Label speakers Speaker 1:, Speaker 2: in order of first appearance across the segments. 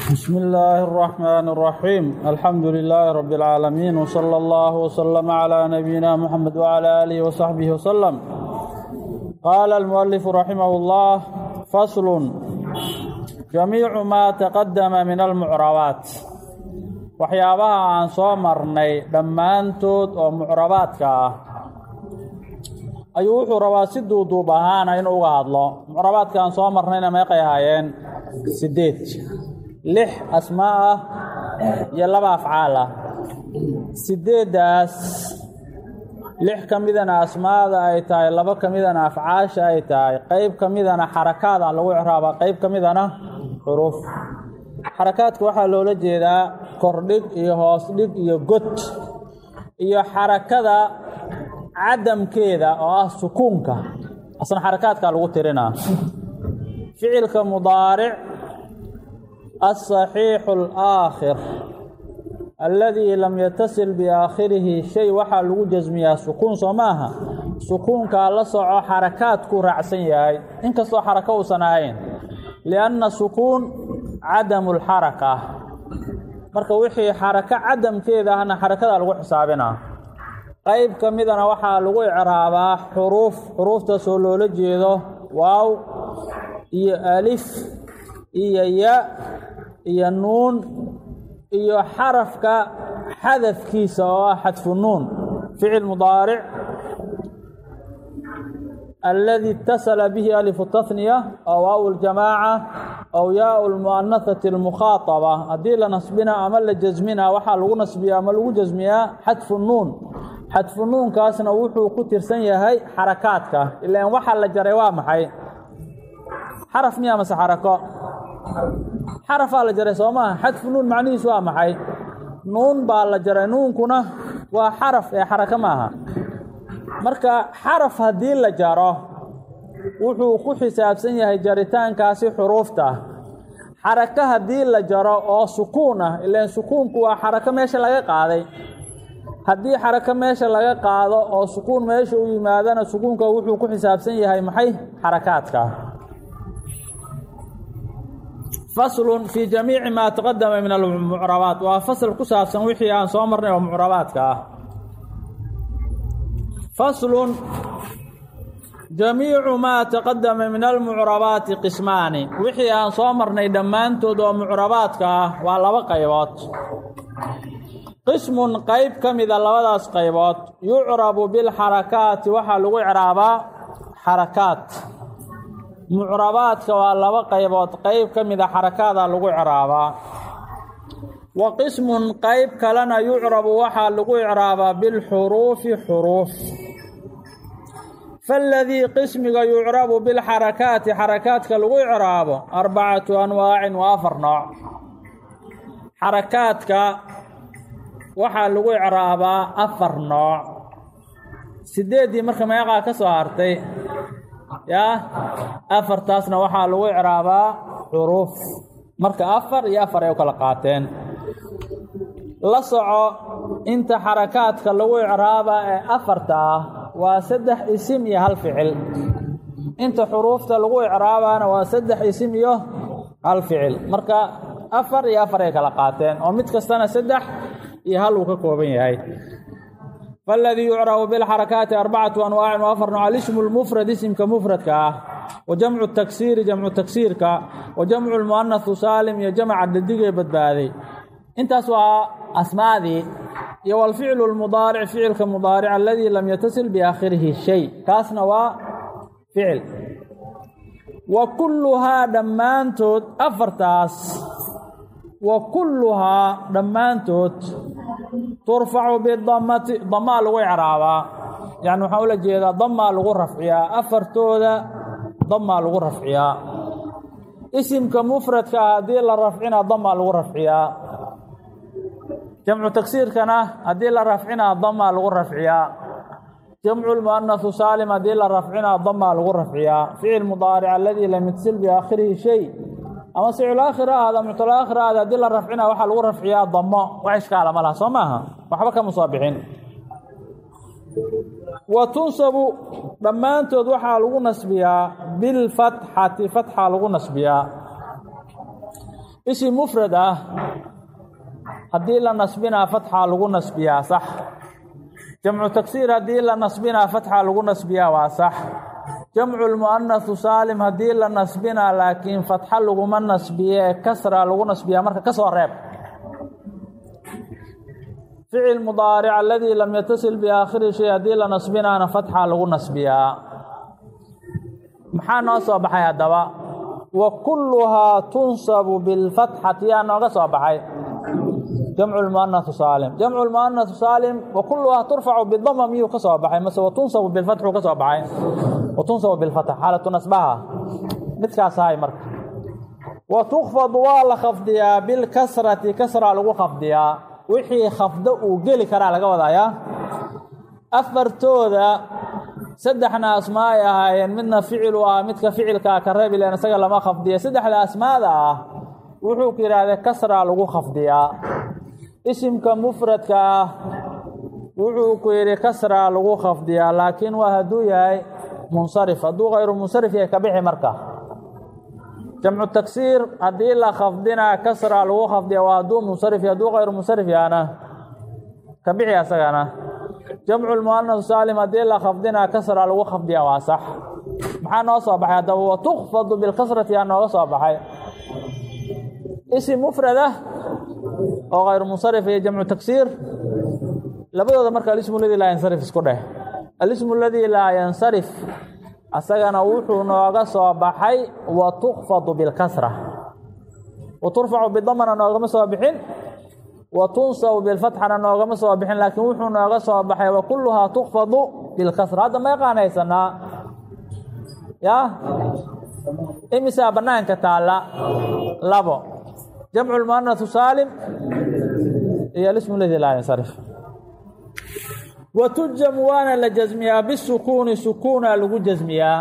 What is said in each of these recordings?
Speaker 1: بسم الله الرحمن الرحيم الحمد لله رب العالمين وصلى الله وسلم على نبينا محمد وعلى آله وصحبه وسلم قال المؤلف رحمه الله فصل جميع ما تقدم من المعربات waxyaabaha aan soo marnay dhammaantood oo mucrabaadka ah ayuu wuxuu rabaa si duuduub ahaana inuu uga hadlo mucrabaadka aan soo marnayna meeqay ahaayeen siddeed lix asmaa ah iyo laba afcaal ah siddeeddaas lix ka midana asmaada ay tahay laba ka midana afcaasha ay tahay qeyb ka midana xarakaada lagu icraabaa qeyb ka midana xuruuf xarakaadka waxaa loola jeedaa kordhig iyo hoos dhig iyo god iyo xarakada cadamkeeda oo ah sukuunka asna xarakaadkaa lagu tirinaa ficilka mudaaric aلصaxiixu اlآakhir alladii lam yatasil biaakhirihi shay waxaa lagu jasmiyaa sukuun soo maaha sukuunkaa la soco xarakaadku raacsan yahay inkastoo xarako uusan ahayn lianna sukuun cadamu lxaraka marka wixii xarako cadamkeeda ahna xarakadaa lagu xisaabinaa qeyb ka midana waxaa lagu icraabaa xuruuf xuruuftaasoo loola jeedo waaw iyo alif iyo ya iyo nuun iyo xarafka xadafkiisa oo ah xadfu nuun ficil mudaaric aladi اtasala bihi alifu tahniya aw waaw اljamaaca aw yaau lmu'anahati اlmukhaaطaba haddii la nasbina ama la jasmina waxaa lagu nasbiyaa ama lagu jasmiyaa xadfu nuun xadfu nuunkaasna wuxuu ku tirsan yahay xarakaadka ilaan waxa la jaray waa maxay xaraf miya mase xarako xarafaa la jaray soo maaha xadfu nuun macnihiisu waa maxay nuun baa la jaray nuunkuna waa xaraf ee xarako maaha marka xaraf haddii la jaro wuxuu ku xisaabsan yahay jaritaankaasi xuruufta xarako haddii la jaro oo sukuun ah ilaan sukuunku waa xarako meesha laga qaaday haddii xarako meesha laga qaado oo sukuun meesha u yimaadana sukuunka wuxuu ku xisaabsan yahay maxay xarakaadka faslun fii jamiici maa taqadama min almucrabaat waa fasl ku saabsan wixii aan soo marnay oo mucrabaadka ah faslun jamiicu maa taqadama min almucrabaati qismaani wixii aan soo marnay dhammaantood oo mucrabaadka ah waa laba qaybood qismun qayb ka mida labadaas qaybood yucrabu bilxarakaati waxaa lagu icraabaa xarakaat mucrabaadka waa laba qaybood qayb ka mida xarakaadaa lagu icraabaa wa qismun qayb kalena yucrabu waxaa lagu icraabaa bilxuruufi xuruuf faaladii qismiga yucrabu bilxarakaati xarakaadka lagu icraabo arbacatu anwaacin waa afar nooc xarakaadka waxaa lagu icraabaa afar nooc sideeddii marka meeqaa ka soo hartay yaa afartaasna waxaa lagu icraabaa xuruuf marka afar iyo afar ay u kala qaateen la soco inta xarakaadka lagu icraabaa ee afarta ah waa saddex isim iyo hal ficil inta xuruufta lagu icraabaana waa saddex isim iyo hal ficil marka afar iyo afar ay kala qaateen oo mid kastana saddex iyo hal uu ka kooban yahay faladii yucrabu bilxarakaati arbacatu anwaacin wa afar nooc alismu lmufrad isimka mufradka ah wa jamcu taksiiri jamcu taksiirka wa jamcu lmu'anahu saalim iyo jamca dadigee badbaaday intaas waa asmaadii iyo walficlu lmudaaric ficilka mudaaric aladii lam yatasil biaakhirihi shay kaasna waa ficil wa kulluhaa dhammaantood afartaas wa kulluhaa dhammaantood turfacu bidamati damaa lagu icraabaa yacni waxaan ula jeedaa damaa lagu rafciyaa afartooda damaa lagu rafciyaa isimka mufradka ah haddii la rafcina damaa lagu rafciyaa jamcu tagsiirkana haddii la rafcinaa damaa lagu rafciyaa jamcu lmu'anahu saalim haddii la rafcinaa damaa lagu rafciyaa ficil mudaaric aladii lam yatasil biaakhirihi shay ama sicilaakhir ahada muctalaakhir ahada haddii la rafcina waxaa lagu rafciyaa damo wax ishkaala ma laha soo maaha waxba kama soo bixin wa tunsabu dhammaantood waxaa lagu nasbiyaa bilfatxati fatxa lagu nasbiyaa isim mufrad ah haddii la nasbinaa fatxa lagu nasbiyaa sax jamcu tagsiir haddii la nasbinaa fatxa lagu nasbiyaa waa sax jamcu lmu'anasu saalim haddii la nasbinaa laakiin fatxa laguma nasbiye kasra lagu nasbiyaa marka ka soo reeb ficil mudaaric aladii lam yatasil biaakhiri shay haddii la nasbinaana fatxa lagu nasbiyaa maxaa noo soo baxay haddaba wa kulluhaa tunsabu bilfatxati yaa nooga soo baxay jamcu lmu'anasu saalim jamcu lmu'anasu saalim wa kulluhaa turfacu bidama miyuu ka soo baxay mase wa tunsabu bilfatxuu ka soo baxay wa tunsabu bilfatx xaalatu nasbaha midkaas ahay marka wa tukfadu waa la khafdiyaa bilkasrati kasra lagu khafdiyaa wixii khafdo uu geli karaa laga wadayaa afartooda saddexna asmaa ay ahaayeen midna ficilu ah midka ficilkaa ka reeb ilen isaga lama khafdiya saddexda asmaada ah wuxuu ku yidhahdee kasraa lagu khafdiyaa isimka mufradka ah wuxuu ku yidhi kasraa lagu khafdiyaa laakiin waa hadduu yahay munsarif hadduu kayru munsarif yahay ka bixi marka jamcu tagsiir haddii la khafdinaa kasraa lagu khafdiya waa hadduu munsarif yahy hadduu kayru munsarif yahana ka bixi asagana jamcu lmu'anas saalim haddii la khafdinaa kasra lagu khafdiya waa sax maxaa noo soo baxay haddaba wa tukfadu bilkasrati yaa nooga soo baxay isim mufrad ah oo kayru munsarif iyo jamcu tagsiir labadooda marka alismu ladii laa yansarif isku dheh alismu ladii laa yansarif asagana wuxuu nooga soo baxay wa tukfadu bilkasra wa turfacu bidamana noogama soo bixin wa tunsabu bilfatxana noogama soo bixin laakiin wuxuu nooga soo baxay wa kulluhaa tukfadu bilkasra hadda ma yaqaan haysanaa yaa imisaa bannaanka taalla labo jamcu lmu'anasu saalim iyo alismu ladii laa yansarif wa tujamu waana la jasmiyaa bisukuuni sukuuna lagu jasmiyaa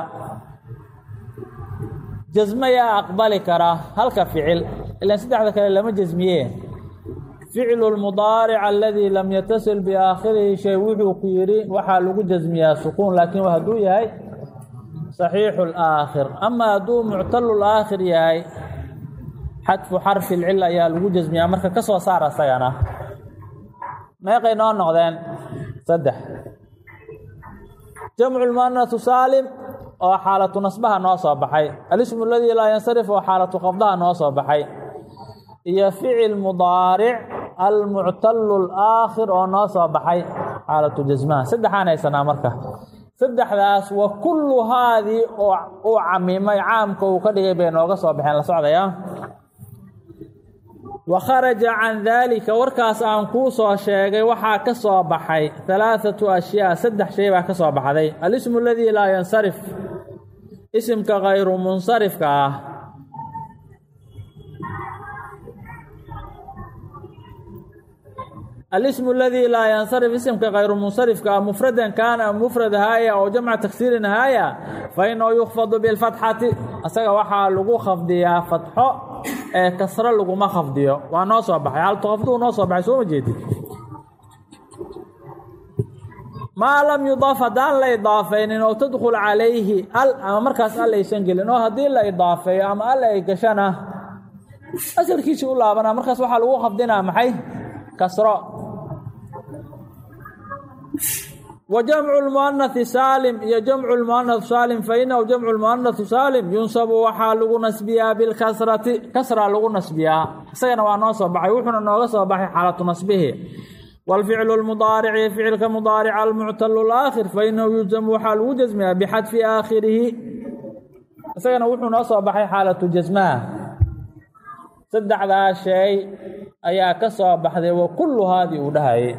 Speaker 1: jasmo yaa aqbali kara halka ficil ilaan saddexda kale lama jasmiye ficlu lmudaaric aladii lam yatasil biaakhirihi shay wuxuu ku yidhi waxaa lagu jasmiyaa sukuun laakiin waa hadduu yahay saxiixu laakhir ama hadduu muctalu laakhir yahay xadfu xarfi lcil ayaa lagu jasmiyaa marka ka soo saar asagana meeqay noo noqdeen saddex jamcu lmu'anasu saalim oo xaalatu nasbaha noo soo baxay alismu aladii laa yansarif oo xaalatu qabdaha noo soo baxay iyo ficil mudaaric almuctalu alaakhir oo noo soo baxay xaalatu jasmaha saddexaan haysanaa marka saddexdaas wa kullu haadii oo uu camimay caamka uu ka dhigay bay nooga soo baxeen la socdaya wa kharaja can daalika warkaas aan kuu soo sheegay waxaa ka soo baxay halaathatu ashyaa saddex shay baa ka soo baxday alismu aladii laa yansarif isimka kayru munsarifka ah alismu aladii laa yansarif isimka kayru munsarifka ah mufradan kaana mufrad haaya oo jamca tagsiirin haaya fa inahu yukfadu bilfatxati asaga waxaa lagu khafdiyaa fatxo ee kasro laguma khafdiyo waa noo soo baxay haltukhafduhu noo soo baxay sooma jeedid maa lam yudaaf haddaan la idaafaynin oo tadkhul calayhi al ama markaas al aysan gelin oo haddii la idaafeeyo ama al ay gashana asalkiisii u laabanaa markaas waxaa lagu khafdinaa maxay kasro wa jamcu lmu'anahi saalim iyo jamcu lmu'anahu saalim fa inahu jamcu lmu'anahu saalim yunsabu waxaa lagu nasbiyaa bilkasrati kasra lagu nasbiyaa isagana waa noo soo baxay wuxuuna nooga soo baxay xaalatu nasbihi wاlficlu اlmudaarici ficilka mudaarica almuctalu laakhir fainahu yujzamu waxaa lagu jasmiyaa bixadfi aakhirihi isagana wuxuu noo soo baxay xaalatu jasmaha saddexdaa shay ayaa ka soo baxday wa kullu haadii uu dhahayay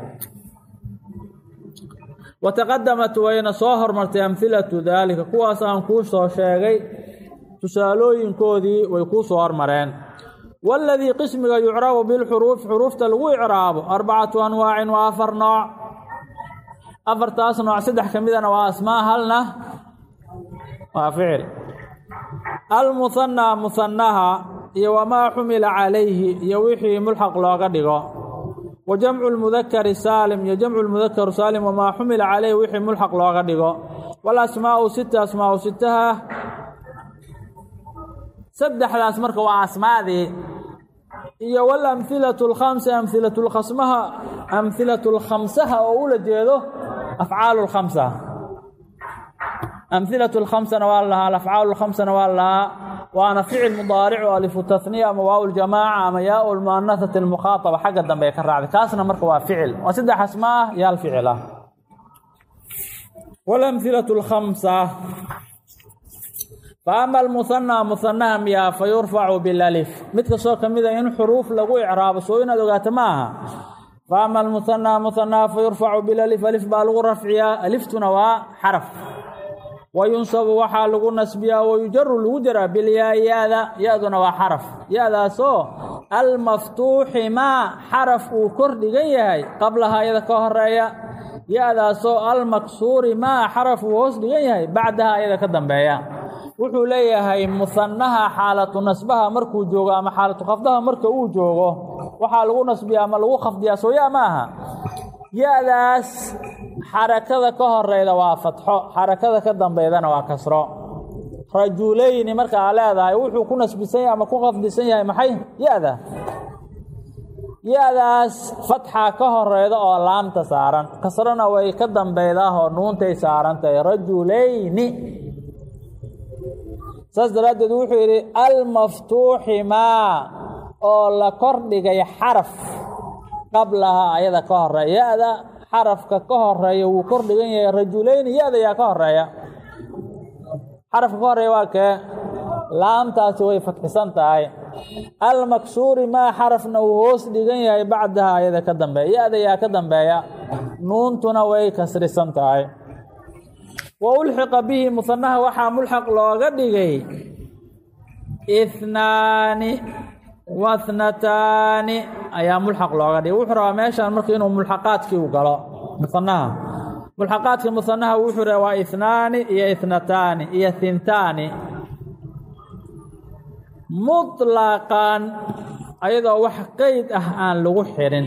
Speaker 1: wataqadamat wayna soo hormartay amhilatu daalika kuwaas aan kuu soo sheegay tusaalooyinkoodii way kuu soo hormareen waladii qismiga yucrabu bilxuruuf xuruufta lagu icraabo arbacatu anwaacin waa afar nooc afartaas nooc saddex ka midana waa asmaa halna waa ficil almuhanaa muhanaha iyo wamaa xumila calayhi iyo wixii mulxaq looga dhigo wa jamcu lmudakari saalim iyo jamcu lmudakaru saalim wamaa xumila calayhi wixii mulxaq looga dhigo walasmaau sita asmaau sitaha saddexdaas marka waa asmaadii iyo walamhilatu alkhamsa amhilatu lkhasmaha amhilatu lkhamsaha oo ula jeedo afcaalu lkhamsa amhilatu lkhamsana waa la lahaa alafcaalu lkhamsana waa la lahaa waana ficil mudaaricu alifu tahniya ama waaw ljamaaca ama yaau lmuanahati almukhaaaba xagga dambe ee ka raacday kaasna marka waa ficil waa saddex asma ah iyo hal ficil ah walamhilatu lkhamsa faama almuhanaa muhanaha miyaa fa yurfacu bilalif mid kastoo ka mida in xuruuf lagu icraabo soo inaad ogaato ma aha faama almuhanaa muhanaha fa yurfacu bilalif alif baa lagu rafciyaa aliftuna waa xaraf wayunsabu waxaa lagu nasbiyaa wayujaru lagu jaraa bilyaa ya-da ya-duna waa xaraf ya-daasoo almaftuuxi maa xaraf uu kor dhigan yahay qablaha iyada ka horeeya ya-daasoo almaksuuri maa xaraf uu hoos dhigan yahay bacdaha iyada ka dambeeya wuxuu leeyahay muhanaha xaalatu nasbaha markuu joogo ama xaalatu khafdaha marka uu joogo waxaa lagu nasbiyaa ama lagu khafdiyaa sooya ma aha ya-daas xarakada ka horeyda waa fatxo xarakada ka dambeydana waa kasro rajulayni marka aa leedahay wuxuu ku nasbisan yahay ama ku khafdisan yahay maxay ya-da ya-daas fatxa ka horeyda oo laamta saaran kasrona way ka dambeydaah oo nuuntay saarantahay rajulayni saas daraaddeed wuxuu yidhi almaftuuxi maa oo la kordhigay xaraf qablaha ayada ka horeeya ya-da xarafka ka horeeya wuu kor dhigan yahay rajulayni ya-da yaa ka horeeya xarafka ka horeeya waa kee laamtaasi way fatxisan tahay almaksuuri maa xarafna uu hoos dhigan yahay bacdaha ayada ka dambeeya ya-da yaa ka dambeeya nuuntuna way kasrisan tahay wa ulxiqa bihi muhanaha waxaa mulxaq looga dhigay ihnaani wathnataani ayaa mulxaq looga dhigay wuxuu rabaa meeshaan marka inuu mulxaqaadkii u galo muhanaha mulxaqaadka muhanaha wuxuu rabaa waa ihnaani iyo ithnataani iyo hintaani muطlaqan ayadoo wax qeyd ah aan lagu xirin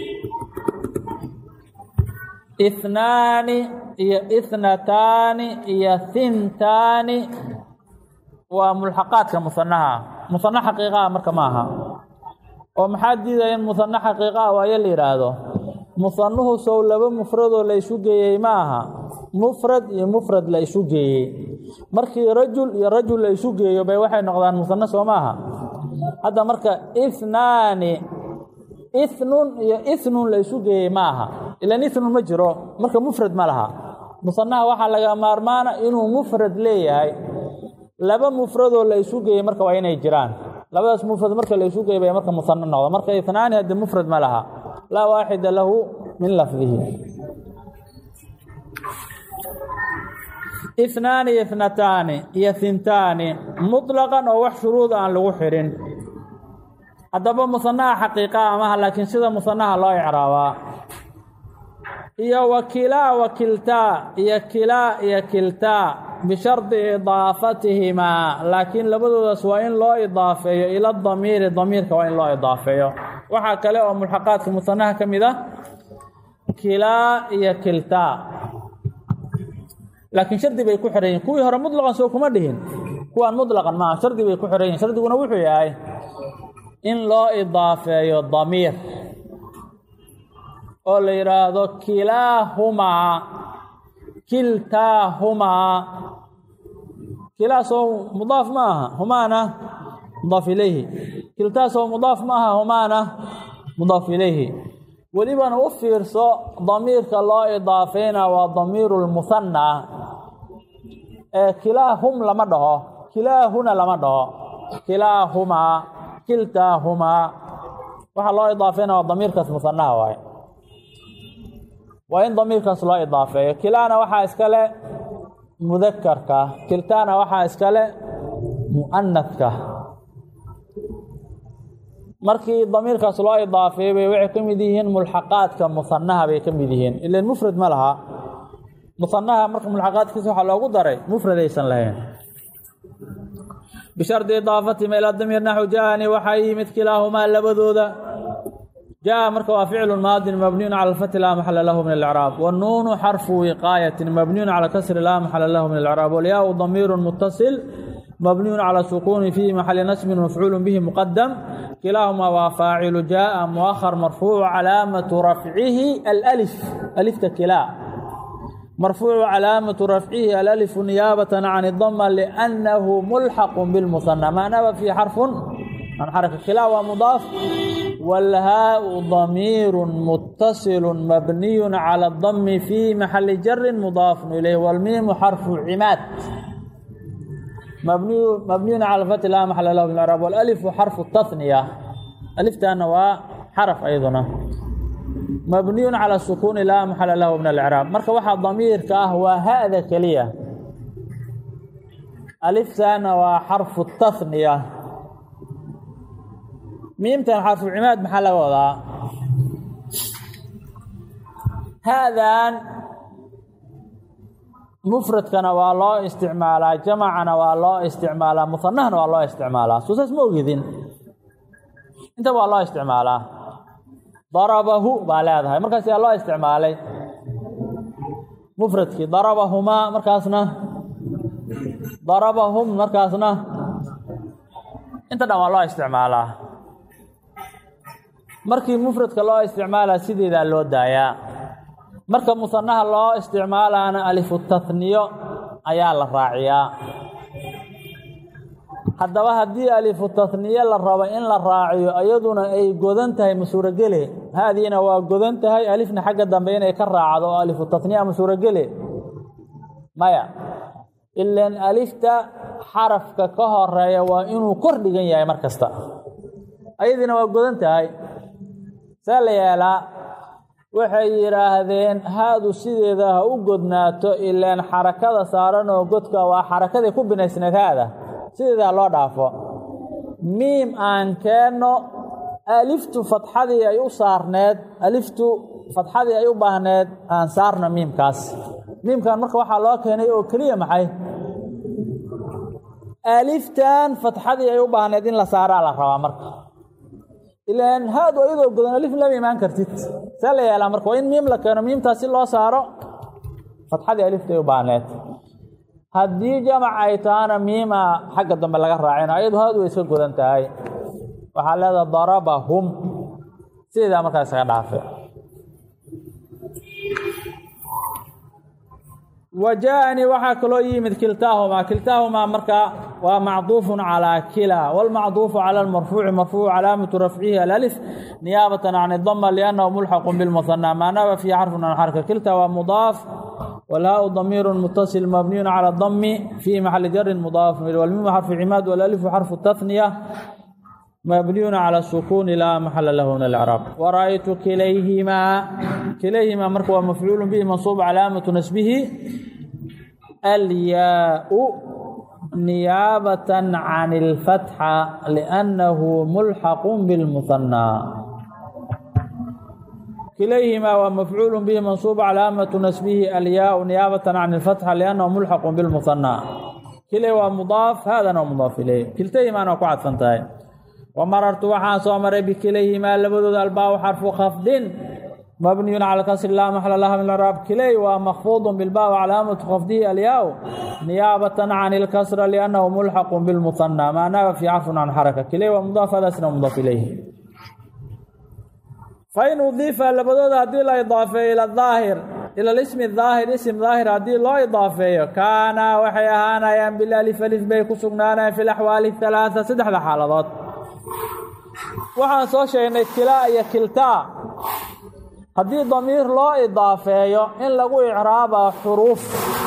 Speaker 1: ihnaani iyo ithnataani iyo hintaani waa mulxaqaadka muhanaha muhano xaqiiqaha marka ma aha oo maxaa diidaya in muhano xaqiiqaha waayo la yidhaahdo muhanuhu sow laba mufradoo la isu geeyey ma aha mufrad iyo mufrad la isu geeyey markii rajul iyo rajul la isu geeyo bay waxay noqdaan muhano soo maaha hadda marka ihnaani ithnun iyo ithnun la isu geeyey ma aha ilan ithnun ma jiro marka mufrad ma laha musanaha waxaa laga maarmaana inuu mufrad leeyahay laba mufradoo la isu geeyey marka waa inay jiraan labadaas mufrad marka la isu geeyey bay marka musano noqdo marka itnaani hadde mufrad ma laha laa waaxida lahu min lafdihi ihnaani iyo ithnataani iyo hintaani muطlaqan oo wax shuruud aan lagu xirin haddaba musanaha xaqiiqaa amaha laakiin sida musanaha loo icraabaa iyo wa kilaa wa kiltaa iyo kilaa iyo kiltaa bishardi idaafatihimaa laakiin labadoodaas waa in loo idaafeeyo ila damiiri damiirka waa in loo idaafeeyo waxaa kale oo mulxaqaadka musanaha ka mid ah kilaa iyo kiltaa laakiin shardi bay ku xiran yihin kuwii hore mutlaqan soo kuma dhihin kuwaan mutlaqan maaha shardi bay ku xiran yihin shardiguna wuxuu yahay in loo idaafeeyo damiir oo la yidhaahdo kilaahumaa kiltaahumaa kilaasoo mudaaf ma aha humaana mudaaf ilayhi kiltaasoo mudaaf ma aha humaana mudaaf ilayhi welibana u fiirso damiirka loo idaafeyna waa damiiru lmuhanaa ee kilaahum lama dhaho kilaahuna lama dhaho kilaahumaa kiltaahumaa waxaa loo idaafeyna waa damiirkaas muhanaha waaye waa in damiirkaas loo idaafeeyo kilaana waxaa iskale mudakarka kiltaana waxaa iskale mu'anadka markii damiirkaas loo idaafeeyo bay waxay ka mid yihiin mulxaqaadka muhanaha bay ka mid yihiin ilan mufrad ma laha muhanaha marka mulxaqaadkiisa waxaa loogu daray mufrad aysan lahayn bishardi idaafatihim ilaa damiir naxu jaani waxaa yimid kilaahumaa labadooda jaa marka waa ficlu maadin mabniyun cala alfati laa maxala lahu min alcraab wanuunu xarfu wiqaayatin mabniyun cala kasri laa maxala lahu min alcraab walyaau damiiru mutasil مبني على السكون في محل نسب مفعول به مقدم كلاهما وفاعل جاء مؤخر مرفوع علامة رفعه الألف ألف كلا مرفوع علامة رفعه الألف نيابة عن الضمة لأنه ملحق بالمثنى ما نبى في حرف عن حركة كلا ومضاف والهاء ضمير متصل مبني على الضم في محل جر مضاف إليه والميم حرف عماد مبني مبني على الفتح لا محل له من الإعراب والألف حرف التثنية ألف تأنوا حرف أيضا مبني على السكون لا محل له من الإعراب مركب واحد ضمير كهو هذا كلية ألف تأنوا حرف التثنية miimtan xarfu cimaad maxaa laga wadaa haadan mufradkana waa loo isticmaalaa jamacana waa loo isticmaalaa musanahana waa loo isticmaalaa soo saas ma ogidin intaba waa loo isticmaalaa darabahu baa leedahay markaas yaa loo isticmaalay mufradkii darabahumaa markaasna darabahum markaasna inta dhan waa loo isticmaalaa markii mufradka loo isticmaalaa sideedaa loo daayaa marka musanaha loo isticmaalaana alifu tahniyo ayaa la raaciyaa haddaba haddii alifu tahniye la rabo in la raaciyo iyaduna ay godan tahay ma suurogele haadiina waa godan tahay alifna xagga dambe inay ka raacdo oo alifu tahniya ma suurogele maya ilan alifta xarafka ka horeeya waa inuu kor dhigan yahay mar kasta ayadiina waa godan tahay see la yeelaa waxay yidhaahdeen haadu sideeda ha u godnaato ilaan xarakada saaran oo godka waa xarakadii ku binaysneed haada sideeda ha loo dhaafo miim aan keenno aliftu fatxadii ay u saarneed aliftu fatxadii ay u baahneed aan saarno miimkaas miimkan marka waxaa loo keenay oo keliya maxay aliftan fatxadii ay u baahneed in la saaraa la rabaa marka ilaan haadu ayadoo godan alif lama imaan kartid see la yeelaa marka waa in miim la keeno miimtaas si loo saaro fatxadii aliftay u baahneed haddii jamac ay tahana miima xagga dambe laga raacin ayadu haadu way iska godan tahay waxaa leedaha darabahum sideedaa markaa isaga dhaafe wa jaaanii waxaa kaloo yimid kiltaahumaa kiltaahumaa markaa waa macduufu calىa kila wاlmacduufu calى اmarfuuci marfuucu calaamatu rafcihi alأlif niyaabة can الdma لأnnahu mulxaqu bاlmuhanى maa naba fiihi xarfu can xarka kilta waa mudaaf wlhaau damiiru mutasil mabniyu calى اdmi fii maxali jarin mudaaf wlmimu xarfu cimaad wاlأlifu xarfu tahniya mabniyu calى الsukuuni laa maxala lahu min اlcraab waraأytu kilayhimaa kilayhimaa marka waa mafcuulu bihi mansuub calaamatu nasbihi alyaau نيابة عن الفتحة لأنه ملحق بالمثنى كليهما ومفعول به منصوب علامة نسبه الياء نيابة عن الفتحة لأنه ملحق بالمثنى كلي ومضاف هذا مضاف إليه كلتيهما أنا قعد فانتهي ومررت وحان صامر بكليهما لبدود الباء حرف خفض مبني على كسر لا محل لها من الإعراب كلي ومخفوض بالباء وعلامة خفضه الياء نيابة عن الكسر لأنه ملحق بالمثنى ما ناب في عفو عن حركة كلي ومضاف هذا سنة مضاف إليه فإن أضيف لبدود هذه الإضافة إلى الظاهر إلى الاسم الظاهر اسم ظاهر هذه لا إضافة كان وحيهانا يان بالألف ألف بيكو سجنانا في الأحوال الثلاثة سدح حالات waxaan soo sheegnay kilaa iyo kiltaa haddii damiir loo idaafeeyo in lagu icraaba xuruuf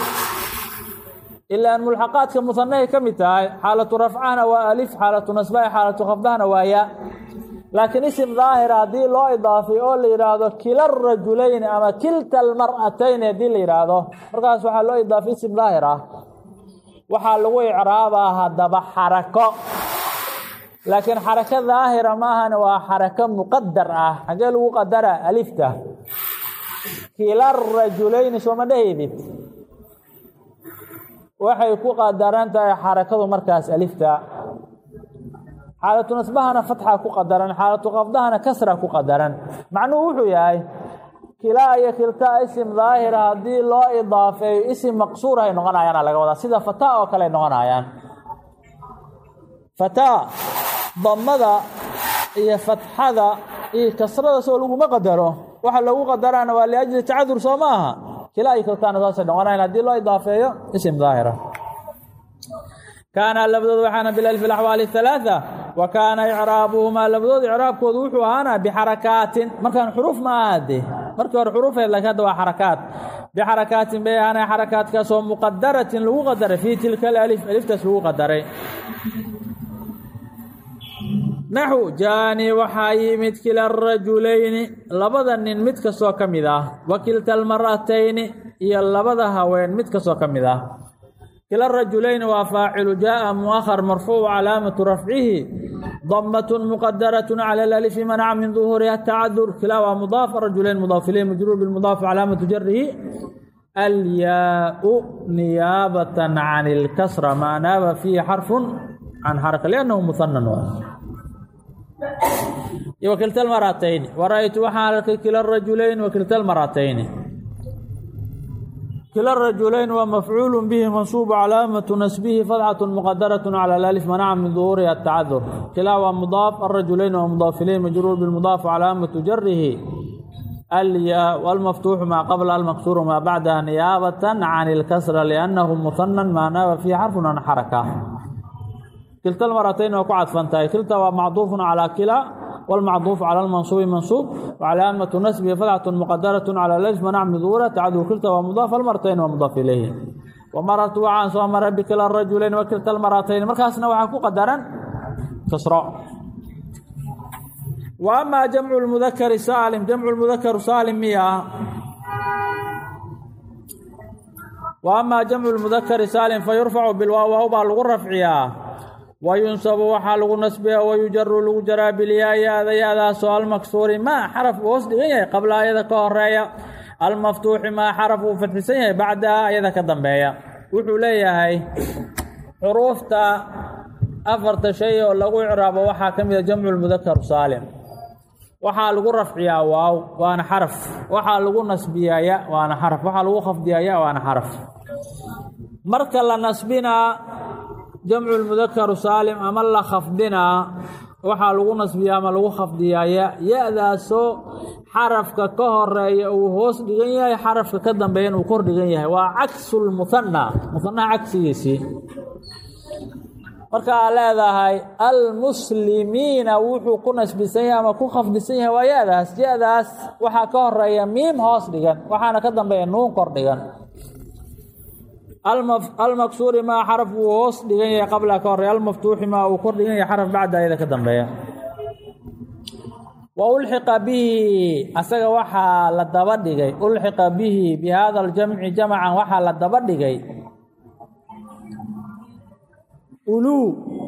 Speaker 1: ilaan mulxaqaadka musanahay ka mid tahay xaalatu rafcahana waa alif xaalatu nasbaha xaalatu khafdahana waa ya laakiin isim daahira haddii loo idaafeeyo oo la yidhaahdo kila rajulayni ama kilta almar'atayni haddii la yidhaahdo markaas waxaa loo idaafay isim daahir ah waxaa lagu icraabaa haddaba xarako laakiin xarako daahira maahan waa xarako muqadar ah xagee lagu qadara alifta kila rajulayni sooma dhahaydid waxay ku qadaran tahay xarakadu markaas alifta xaalatu nasbahana fatxa ku qadaran xaalatu qafdahana kasra ku qadaran macnuhu wuxuu yahay kilaa iyo kiltaa isim daahira haddii loo idaafeeyo isim maqsuur ay noqonayaana laga wadaa sida fata oo kale ay noqonayaan fataa damada iyo fatxada iyo kasrada soo laguma qadaro waxa lagu qadaraana waa liajli tacadur soo ma aha kilaa iyo kiltaana saasay noqonayn haddii loo idaafeeyo isim daahira kaana labadooda waxaana bilalfi alaxwaali halaaa wa kaana icraabuhumaa labadooda icraabkoodu wuxuu ahaana bixarakaatin markaan xuruuf ma aha de markii hore xuruufeed laakiin hadda waa xarakaat bixarakaatin bay ahaana xarakaatkaasoo muqadaratin lagu qadaray fii tilka alif aliftaas lagu qadaray naxu jaani waxaa yimid kila rajulayni labada nin mid kastoo ka mid ah wa kilta almaratayni iyo labada haween mid kastoo ka mid ah kila rajulayni waa faacilu jaaa muahar marfuuc calaamatu rafcihi damatun muqadarat cala alalifi manaca min duhuuriha tacadur kilaa waa mudaaf rajulayn mudaaf ilayh majruur bilmudaaf calaamatu jarihi alyaau niyaabatan can ilkasra maa naaba fiihi xarfun can xaraka liannahu muhanan iyo wakilta almaratayni wara-ytu waxaan arkay kila rajulayni wakilta almaratayni kila rajulayn waa mafcuul bihi mansuubu calaamatu nasbihi fadxatu muqadarat cala alif manaca min duhuuriha atacadur kilaa waa mudaaf arajulayn waa mudaaf ilayh majruur bilmudaaf calaamatu jarihi alyaa almaftuuxu maa qabla almaksuuru maa bacdaha niyaabatan can ilkasra liannahu muhanan maa naaba fiihi xarfun an xaraka kilta almaratayn waa ku cadfan tahay kilta waa macduufun calaa kilaa wاlmacduuf calى اlmansuubi mansuub wcalaamatu nasbihi fadxatu muqadarat calى lf manac min duura tacadu kilta waa mudaaf almaratayn waa mudaaf ilayhi wamarartu waxaan soo maray bikila rajulayn wa kilta almaratayn markaasna waxaa ku qadaran kasro wa amaa jamcu lmudakari saalim jamcu lmudakaru saalim miya wa amaa jamcu lmudakari saalim fayurfacu bilwaaw waaw baa lagu rafciyaa wayunsabu waxaa lagu nasbiya wayujaru lagu jaraa bilyaa ya-da ya-daasoo almaksuuri maa xaraf uu hoos dhigan yahay qabla ayada ka horeeya almaftuuxi maa xaraf uu fadxisan yahay bacdaha ayada ka dambeeya wuxuu leeyahay xuruufta afarta shay oo lagu icraabo waxaa ka mida jamcu lmudakaru saalim waxaa lagu rafciyaa waaw waana xaraf waxaa lagu nasbiyaa ya waana xaraf waxaa lagu khafdiyaa ya waana xaraf marka la nasbinaa jamcu lmudakaru saalim ama la khafdinaa waxaa lagu nasbiyaa ama lagu khafdiyaa ya ya-daasoo xarafka ka horeeya uu hoos dhigan yahay xarafka ka dambeeyan uu kor dhigan yahay waa caksu lmuhana muhanaha cagsigiisii marka aa leedahay almuslimiina wuxuu ku nasbisan yahay ama ku khafdisan yahay waa ya-daas ya-daas waxaa ka horeeya miim hoos dhigan waxaana ka dambeeya nuun kor dhigan almaksuuri maa xaraf uu hoos dhigan yahay qabla ka horeeya almaftuuxi maa uu kor dhigan yahay xaraf bacda ayada ka dambeeya wa ulxiqa bihi asaga waxaa la daba dhigay ulxiqa bihi bi hada aljamci jamcan waxaa la daba dhigay uluu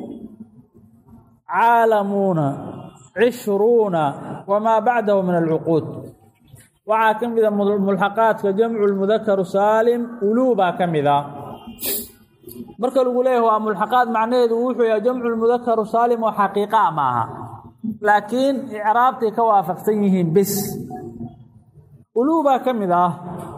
Speaker 1: caalamuuna cishruuna wamaa bacdahu min alcuquud waxaa ka mida mulxaqaadka jamcu lmudakaru saalim uluu baa ka mida marka lagu leeyahay waa mulxaqaad macnaheedu wuxuu yahay jamcu lmudakaru saalim oo xaqiiqaa ma aha laakiin icraabtay ka waafaqsan yihiin bis uluu baa ka mid ah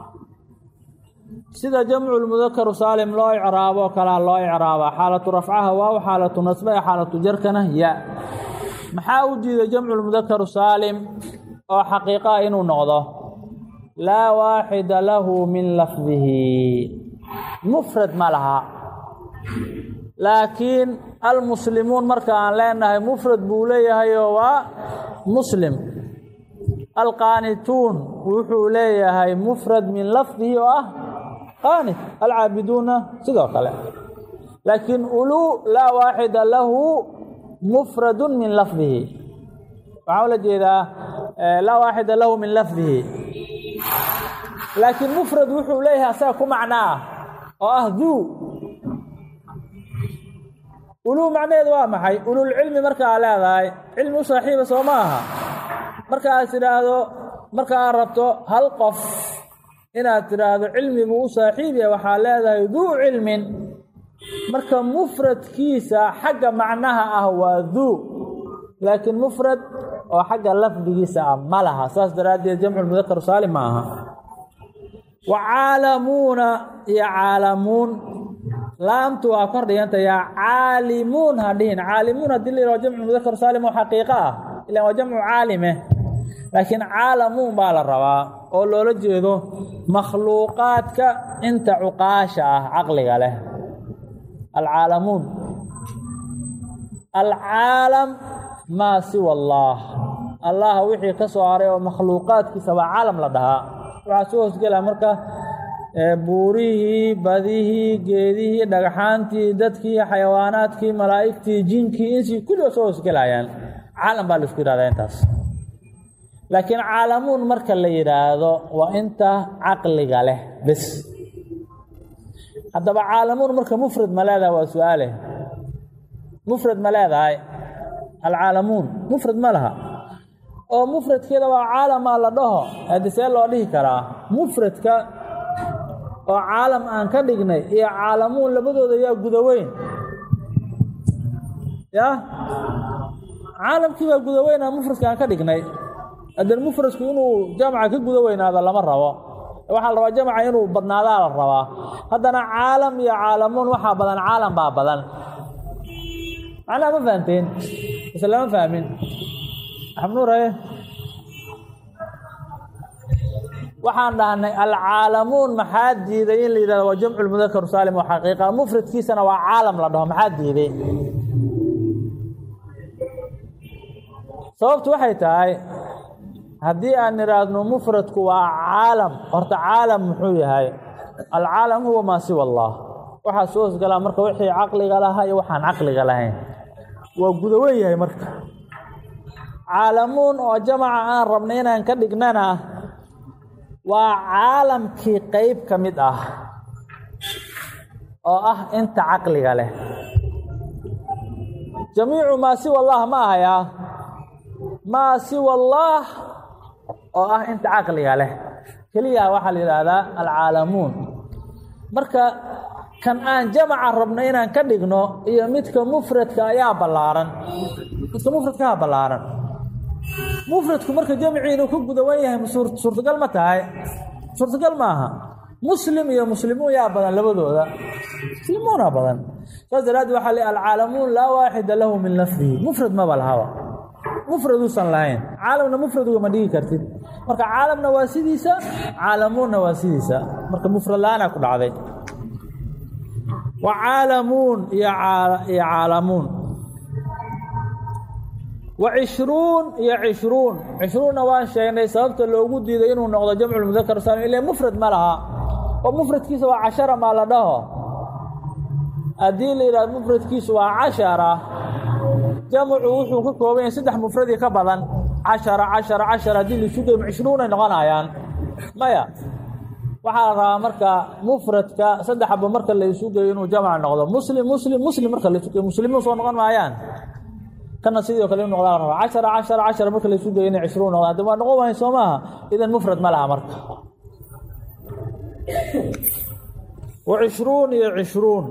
Speaker 1: sida jamcu lmudakaru saalim loo icraabo kalaa loo icraabaa xaalatu rafcaha waaw xaalatu nasbaha xaalatu jarkana ya maxaa u diiday jamcu lmudakaru saalim oo xaqiiqaa inuu noqdo laa waaxida lahu min lafdihi mufrad ma laha laakiin almuslimuun marka aan leenahay mufrad buu leeyahayoo waa muslim alqaanituun wuxuu leeyahay mufrad min lafdihi oo ah qaanit alcaabiduuna sidoo kale laakiin uluu laa waaxida lahu mufradu min lafdihi waxaa ula jeedaa laa waaxida lahu min lafdihi laakiin mufrad wuxuu leeyahay asaga ku macno ah oo ah duu uluu macnaheedu waa maxay ululcilmi marka aa leedahay cilmi u saaxiiba soo ma aha marka aad tidhaahdo marka aad rabto hal qof inaad tidhaahdo cilmigu u saaxiibya waxaa leedahay duu cilmin marka mufradkiisa xagga macnaha ah waa duu laakiin mufrad oo xagga lafdigiisa ah ma laha saas daraaddeed jamcu mudakar saalim ma aha wa caalamuuna iyo caalamuun laamtu waa kor dhiganta yaa caalimuun ha dhihin caalimuun haddii la yihahdo jamcu mudakar saalim oo xaqiiqo ah ilan waa jamcu caalime laakiin caalamuun baa la rabaa oo loola jeedo makhluuqaadka inta cuqaasha ah caqliga leh alcaalamuun alcaalam maa siwa allaah allah wixii ka soo haray oo makhluuqaadkiisa waa caalam la dhahaa waxaa soo hoosgelaa marka buurihii badihii geedihii dhagxaantii dadkii xayawaanaadkii malaa'igtii jinkii insii kulliba soo hoosgelayaan caalam baa laisku yihahdaa intaas laakiin caalamuun marka la yidhaahdo waa inta caqliga leh bes haddaba caalamuun marka mufrad ma leedahay waa su-aale mufrad ma leedahay alcaalamuun mufrad ma laha oo mufradkeeda waa caalamaa la dhaho haddi see loo dhihi karaa mufradka oo caalam aan ka dhignay iyo caalamuun labadooda yaa gudaweyn ya caalamkii baa gudaweynaa mufradka aan ka dhignay haddee mufradku inuu jamca ka guda weynaado lama rabo waxaa la rabaa jamca inuu badnaadaa la rabaa haddana caalam iyo caalamuun waxaa badan caalam baa badan macnaha ma fahamteen mise lama fahmin axmnuuraye waxaan dhahnay alcaalamuun maxaa diiday in la yidhahdo waa jamcu lmudakar saalim oo xaqiiqa mufradkiisana waa caalam la dhaho maxaa diiday sababtu waxay tahay haddii aan idhaahno mufradku waa caalam horta caalam muxuu yahay alcaalam huwa maa siwa allah waxaa soo hosgalaa marka wixii caqliga lahaa iyo waxaan caqliga lahayn waa gudawen yahay marka caalamuun oo jamaca aan rabnay inaan ka dhignana waa caalamkii qeyb ka mid ah oo ah inta caqliga leh jamiicu maa siwa allah ma ahayaa maa siwa allaah oo ah inta caqliga leh keliya waxaa la yidhaahdaa alcaalamuun marka kan aan jamaca rabno inaan ka dhigno iyo midka mufradka ayaa ballaaran midka mufradkaha ballaaran mufradku marka jamcii inuu ka gudawan yahay suurtagal ma tahay suurtagal maaha muslim iyo muslimuun yaa badan labadooda muslimuuna badan saas daraaddeed waxaa le alcaalamuun laa waaxida lahu min lafdihi mufrad maba lahaba mufraduusan lahayn caalamna mufraduga ma dhigi kartid marka caalamna waa sidiisa caalamuunna waa sidiisa marka mufrad la-aanaa ku dhacday wa caalamuun iyo iyo caalamuun wa cishruun iyo cishruun cishruunna waan sheegnay sababta loogu diiday inuu noqdo jamculmudakar saalim ila mufrad ma laha oo mufradkiisa waa cashara maa la dhaho haddii la yidhahdo mufradkiisu waa cashara jamcu wuxuu ka kooban yahay saddex mufradii ka badan cashara cashara cashara haddii laisu geyo cishruunay noqonayaan maya waxaa la rabaa marka mufradka saddex aba marka la isu geeyo inuu jamc noqdo muslim muslim muslim marka laisu geeyo muslimiin soo noqon maayaan kana sidoo kale inu noqdaa la rabaa cashara cashara cashara marka laisu geeyo inay cishruun noqdaan haddi waa noqon waayn soo maaha idan mufrad ma laha marka wa cishruun iyo cishruun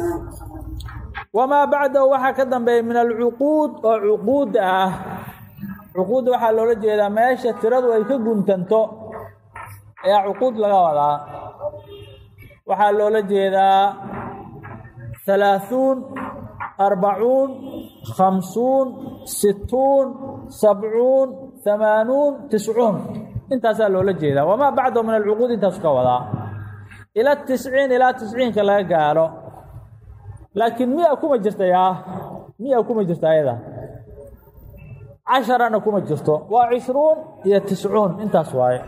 Speaker 1: wamaa bacdahu waxaa ka dambeeya min alcuquud oo cuquudda ah cuquudda waxaa loola jeedaa meesha tiradu ay ka guntanto ayaa cuquud laga wadaa waxaa loola jeedaa halaaثuun arbacuun khamsuun situun sabcuun hamaanuun tiscuun intaasaa loola jeedaa wamaa bacdahu min alcuquud intaasu ka wadaa ila tisciin ilaa tisciinka laga gaaro laakiin miya kuma jirta yaa miya kuma jirta ayada casharana kuma jirto waa cishruun iyo tiscuun intaas waaye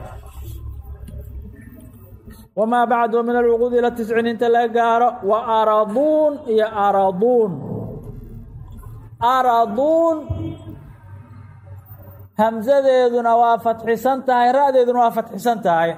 Speaker 1: wamaa bacdu min alcuquud ila tisciin inta laga gaaro wa araduun iyo araduun araduun hamsadeeduna waa fatxisan tahay ra-deeduna waa fatxisan tahay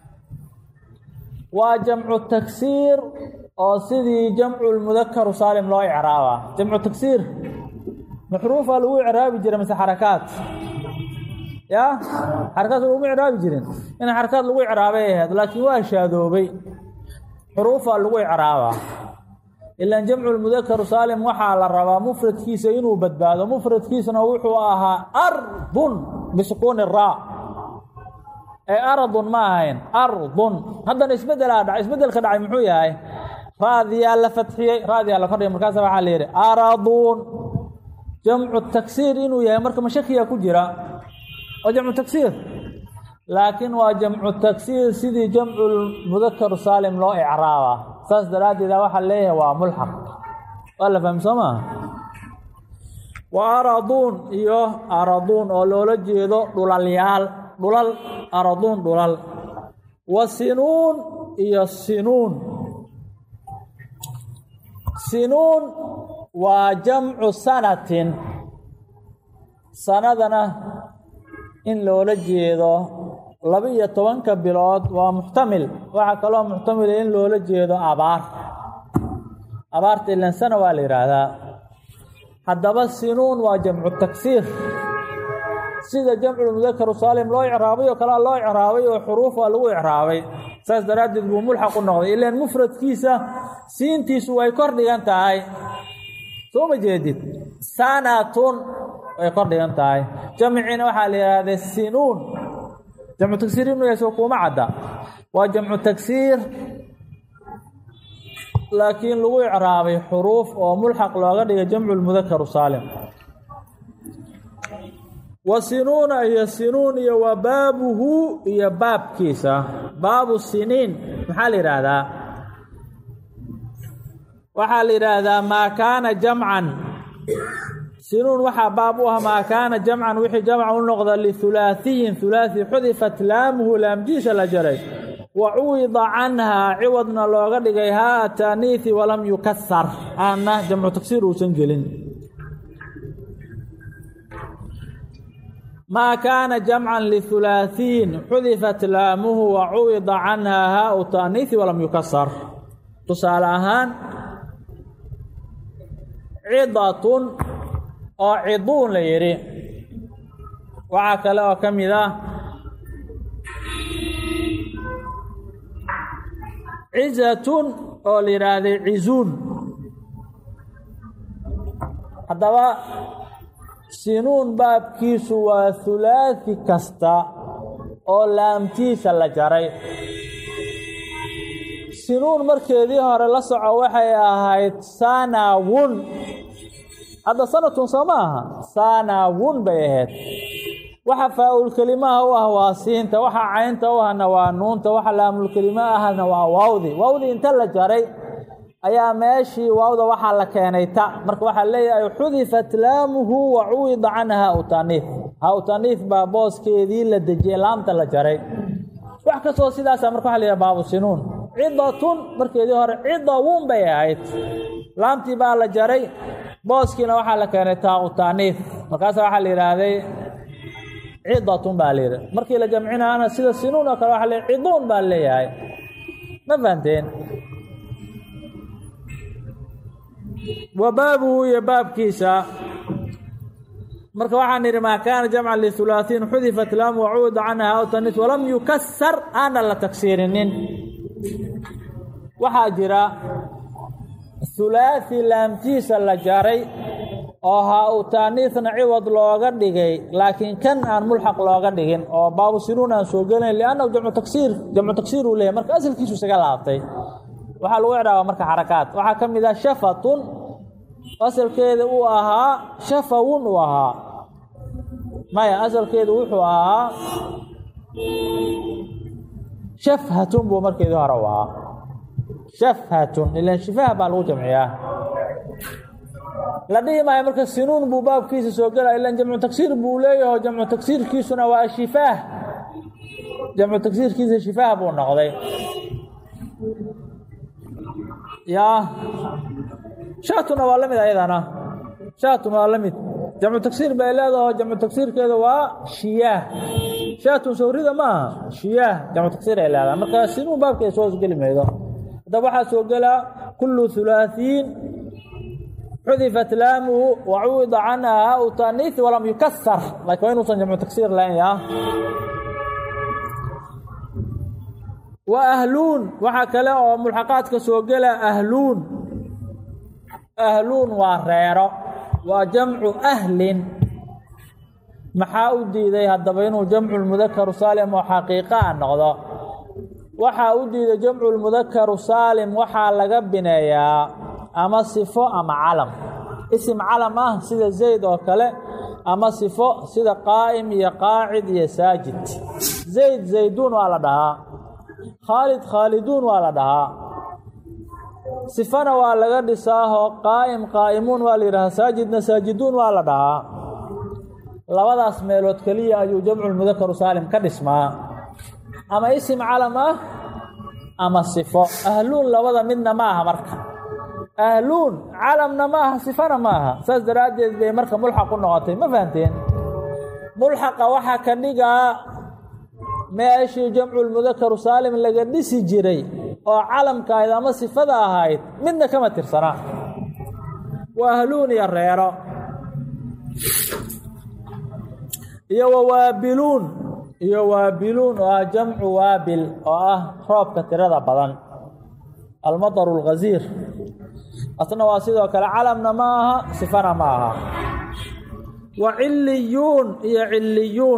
Speaker 1: waa jamcu tagsiir oo sidii jamcu lmudakaru saalim loo icraaba jamcu tagsiir maxruufa lagu icraabi jira mase xarakaad ya xarakaad laguma icraabi jirin in xarakaad lagu icraabay ahayd laakiin waa shaadoobay xuruufa lagu icraabaa ilaan jamcu lmudakaru saalim waxaa la rabaa mufradkiisa inuu badbaado mufradkiisuna wuxuu ahaa ardun bisukuuni raa ee aradun ma ahayn ardun haddana isbedelaa dhacay isbedelka dhacay muxuu yahay ra'diyaa la fadxiyey ra'diyaa la kordhigay markaasa waxaa la yidhi araduun jamcu taksiir inuu yahay marka mashakiya ku jira waa jamcu taksiir laakiin waa jamcu taksiir sidii jamcu mudakaru saalim loo icraaba saas daraaddeeda waxaa leeyahay waa mulxaq waa la fahmi soo maaha wa araduun iyo araduun oo loola jeedo dhulalyaal dhulal araduun dhulal wa sinuun iyo sinuun sinuun waa jamcu sanatin sanadana in loola jeedo laba-iyo tobanka bilood waa muxtamil waxaa kaloo muxtamila in loola jeedo abaar abaarta ilan sana waa la yidhaahdaa haddaba sinuun waa jamcu taksiir sida jamculmudakaru saalim loo icraabay oo kalea loo icraabay oo xuruuf waa lagu icraabay saas daraaddeed buu mulxaq u noqday ilaan mufradkiisa siintiisu way kor dhigan tahay soo ma jeedid sanatun way kor dhigan tahay jamciina waxaa la yidhahdee sinuun jamcu tagsiir ibnu yaso kuuma cadda waa jamcu tagsiir laakiin lagu icraabay xuruuf oo mulxaq looga dhigay jamcu lmudakaru saalim wa sinuuna iyo sinuun iyo wa baabuhu iyo baabkiisa baabu siniin maxaa la yidhaahdaa waxaa la yidhaahdaa maa kaana jamcan sinuun waxaa baab u ah maa kaana jamcan wixii jamca u noqda lihulaathiyin hulaathi xudifat laamuhu laamjiisa la jaray wa cuwida canhaa ciwadna looga dhigay haa taaniihi walam yukasar aanna jamcu tagsiir uusan gelin maa kaana jamcan lihulaathiyin xudifat laamuhu wa cuwida canhaa haau taaniihi walam yukasar tusaale ahaan cidatun oo ciduun la yidhi waxaa kale oo ka mid ah cizatun oo la yidhaahday cizuun haddaba sinuun baabkiisu waa hulaathi kasta oo laamtiisa la jaray sinuun markeedii hore la soco waxay ahayd sanawun hadda sanatun soo ma aha sanawun bay ahayd waxa faa-ulkelimaha u ah waa siinta waxa caynta u ahna waa nuunta waxa laamulkelima ahna waa waawdi waawdi inta la jaray ayaa meeshii waawda waxaa la keenay ta marka waxaa leeyahay xudifat laamuhu wa cuwida canha hautaniif hautaniif baa booskeedii la dejiyey laamta la jaray wax kastoo sidaasa marka waxa la yidhaha baabu sinuun cidatun markeedii hore cidawun bay ahayd laamtii baa la jaray booskiina waxaa la keenay taaqu taaniif markaasa waxaa la yidhaahday cidatun baa la yidhi markii la jamcinaana sida sinuun oo kale waxa la ciduun baa leeyahay ma fahamteen wa baabuhu iyo baabkiisa marka waxaan idhi maa kaana jamcan lihulaaثiin xudifat laamu wacuuda canha aw tanis walam yukasar aana la tagsiirinin waxaa jira hulaaثi laamtiisa la jaray oo haa u taaniisna ciwad looga dhigay laakiin kan aan mulxaq looga dhigin oo baabu sinuun aan soo gelin liannahu jamcu tagsiir jamcu tagsiir uu leeyahy marka asalkiisu isaga laabtay waxaa lagu icraaba marka xarakaat waxaa ka mid ah shafatun asalkeeda uu ahaa shafawun uu ahaa maya asalkeedu wuxuu ahaa shafhatun buu markeedii hore u ahaa shafhatun ilan shifaha baa lagu jamciyaa la dhihi maayo marka sinuun buu baabkiisa soo gelaya ilan jamcu tagsiir buu leeyaho jamcu tagsiirkiisuna waa shifaah jamcu tagsiirkiisa shifaah buu noqday yaa shaatuna waa la mid ayadana shaatun waa la mid jamcu tagsiir bay leedaho jamcu tagsiirkeeda waa shiyaah shaatun sawrida ma aha shiyaah jamcu tagsiir ay leedaha marka sinuun baabkeeda soo geli maydo haddaba waxaa soo gelaa kullu hulaaثiin xudifat laamuhu wacuwida canha haa-u taaniisi walam yukasar laakiin waa inuusan jamcu tagsiir lahayn yaa wa ahluun waxaa kale oo mulxaqaadka soo gela ahluun ahluun waa reero waa jamcu ahlin maxaa u diiday haddaba inuu jamcu lmudakaru saalim oo xaqiiqa a noqdo waxaa u diida jamcu lmudakaru saalim waxaa laga bineeyaa ama sifo ama calam isim calam ah sida zayd oo kale ama sifo sida qaa'im iyo qaacid iyo saajid zayd zayduun waa la dhahaa khaalid khaaliduun waa la dhahaa sifana waa laga dhisaahoo qaa'im qaa'imuun waa la yidhahaa saajidna saajiduun waa la dhahaa labadaas meelood keliya ayuu jamculmudakaru saalim ka dhismaa ama isim calam ah ama sifo ahluun labada midna ma aha marka ahluun calamna ma aha sifana ma aha saas daraaddeed bay marka mulxaq u noqotay ma fahamteen mulxaqa waxaa ka dhigaa meeshii jamculmudakaru saalim laga dhisi jiray oo calamka ahayd ama sifada ahayd midna kama tirsana waa ahluun iyo reero iyo wawaabiluun iyo waabiluun oo ah jamcu waabil oo ah roobka tirada badan almadaru اlghaziir asna waa sidoo kale calamna ma aha sifana ma aha wa ciliyuun iyo ciliyuun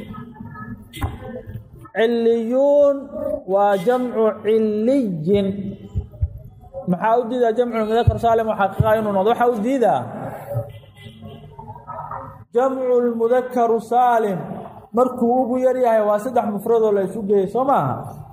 Speaker 1: ciliyuun waa jamcu ciliyin maxaa u diidaa jamcu mudakar saalim xaqiiqa inuu noqdo waxaa u diidaa jamcu lmudakaru saalim markuu ugu yar yahay waa saddex mufradoo la isu geeyey soo maaha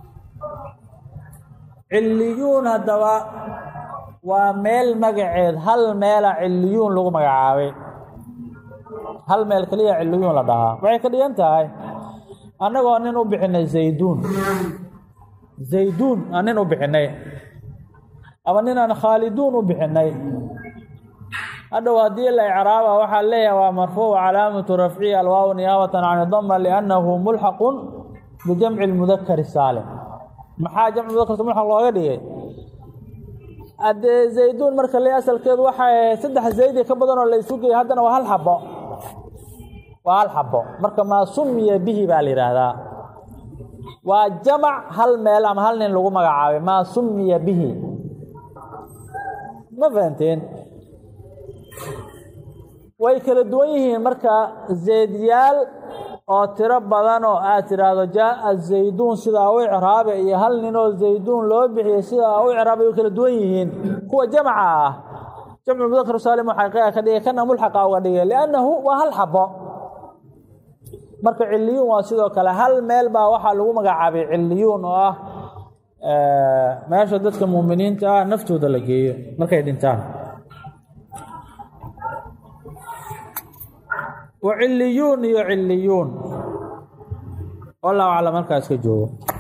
Speaker 1: ciliyuun haddaba waa meel magaceed hal meela ciliyuun lagu magacaabay hal meel keliya ciliyuun la dhahaa waxay ka dhigan tahay annagoo nin u bixinay zayduun zayduun aan nin u bixinay ama nin aan khaaliduun u bixinay hadhow haddii la icraaba waxaa leeyahay waa marfuuc calaamatu rafcihi alwaaw niyaabatan can dama liannahu mulxaqun bijamci lmudakari saalim maxaa jamc mudakar mulxaq looga dhigay haddee zayduun marka le asalkeedu waxay ahayd saddex zaydi ka badan oo la isu geeyay haddana waa hal xabo waa hal xabo marka maa sumiya bihi baa la yidhaahdaa waa jamac hal meel ama hal nin lagu magacaabay maa sumiya bihi ma fahanteen way kala duwan yihiin marka zaydyaal oo tiro badan oo aad tidhaahdo jaaa zayduun sidaa u icraabe iyo hal ninoo zayduun loo bixiyey sidaa u icraabay way kala duwan yihiin kuwa jamaca ah jamcu mudakar saalim xaqiiqa ka dhigay kana mulxaqa uga dhigay liannahu waa hal xabo marka ciliyuun waa sidoo kale hal meel baa waxaa lagu magacaabay ciliyuun oo ah meesha dadka muuminiinta ah naftooda la geeyo markay dhintaan wa ciliyuun iyo ciliyuun wallahu aclam markaa iska joogo